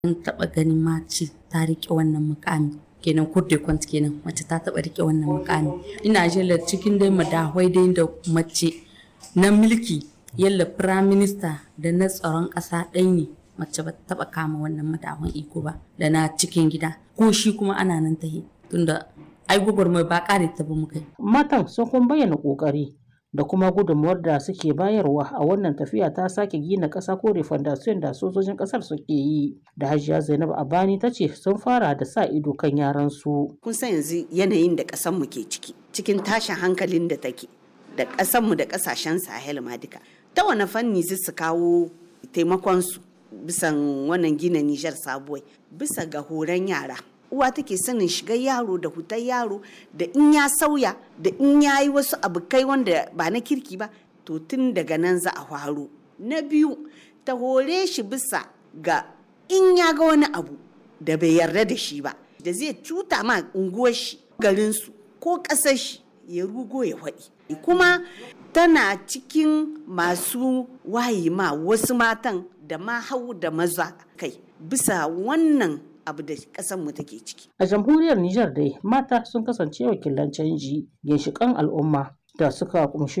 an taɓa ganin mace ta riƙe wannan mukami kenan kurde kwant kenan mace ta taɓa riƙe wannan mukami ina jela cikin dai madahwai dai da mace na mulki yalla prime minister da na tsaron ƙasa ɗai ne mace ba ta taɓa kama wannan madahwan iko ba da na cikin gida ko shi kuma ana nan tahi tunda ai gwagwarmai ba ƙare ta ba mu kai Matan sun kuma bayyana ƙoƙari da kuma gudunmuwar da suke bayarwa a wannan tafiya ta sake gina ƙasa ko refondation da sojojin ƙasar suke yi da hajiya zainab abani ta ce sun fara da sa ido kan yaran su kun san yanzu yanayin da ƙasarmu ke ciki cikin tashin hankalin da take da ƙasarmu da ƙasashen sahel ma duka ta wani fanni zai su kawo taimakonsu bisan wannan gina nijar sabuwai bisa ga horon yara uwa take sanin shigar yaro da hutar yaro da in ya sauya da in ya yi wasu abokai wanda ba na kirki ba to tun daga nan za a faro na biyu ta hore shi bisa ga in ya ga wani abu da bai yarda da shi ba da zai cuta ma unguwar shi garinsu ko ƙasar shi ya rugo ya faɗi kuma tana cikin masu wayi ma wasu matan da ma hau da maza kai bisa wannan abu da mu take ciki. A jamhuriyar Nijar dai mata sun kasance wakilan canji ginshiƙan al'umma da suka kumshi